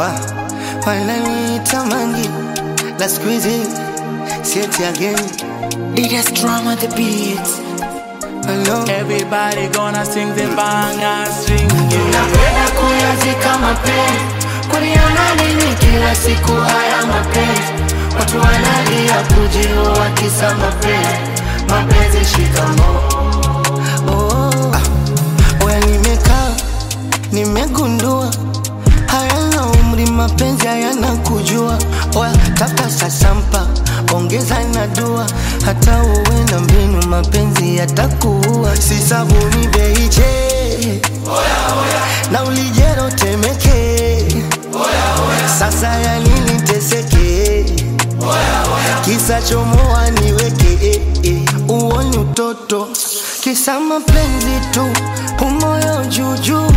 wa wananiita mangi la squeezy sieti again Biggest drama the beats. hello Everybody gonna sing the banger string. Napenda kuyazika mapenzi, kuliona nini kila siku haya mapenzi? Watu wanalia kujiua kisa mapenzi, mapenzi shikamoo. oh. ah. Oya nimekaa nimegundua hayana umri mapenzi hayana kujua oya taka sasampa ongeza na dua hata uwe na mbinu mapenzi yatakuua si sabuni beiche na ulijero temeke sasa ya nini teseke kisa chomoa niweke eh, eh. uoni utoto kisa mapenzi tu umoyo juujuu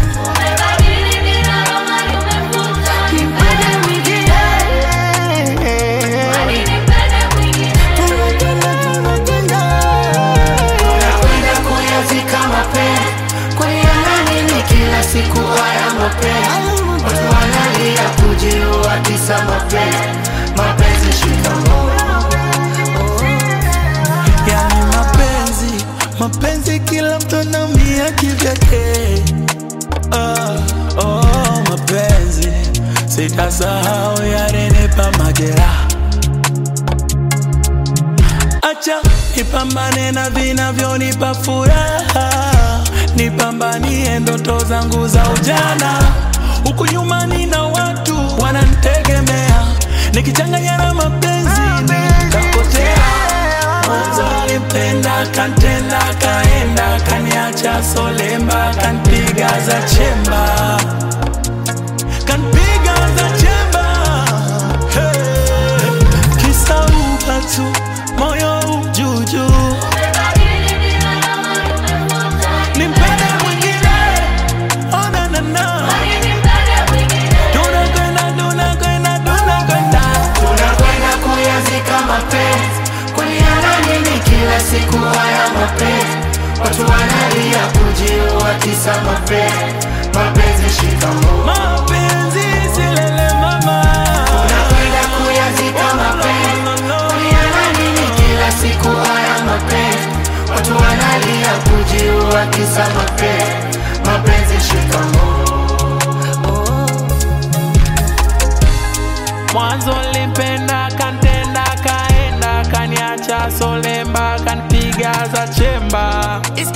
Nipende mwingine. Tunapenda, tunapenda. Napenda kuyazika mapenzi, kuliona nini kila siku haya mapenzi? Watu wanalia kujiua kisa mapenzi, mapenzi shikamoo. Yani mapenzi, mapenzi kila mtu anaumia kivyake. Oh, oh, mapenzi sitasahau yalinipa majeraha. Acha nipambane na vinavyonipa furaha, nipambanie ndoto zangu za ujana. Huku nyuma nina watu wananitegemea, nikichanganya na mapenzi nitapotea. Mwanzo alipenda kantenda, kaenda kaniacha solemba, kanpiga za chemba, kanpiga za chemba. Hey, kisa upatu moyo ujuju, nimpende mwingine, oh na na na, tunakwenda tunakwenda tunakwenda Tunakwenda kuyazika mapenzi, kuliana nini kila siku haya mapenzi? Watu wanalia kujiua kisa mapenzi, mapenzi shikamoo. mapenzi silele mama. Tunakwenda kuyazika mapenzi, kuliana nini kila siku haya mapenzi? Watu wanalia kujiua kisa mapenzi, mapenzi shikamoo. Mwanzo limpenda kantenda kaenda kaniacha solemba kanpiga za chemba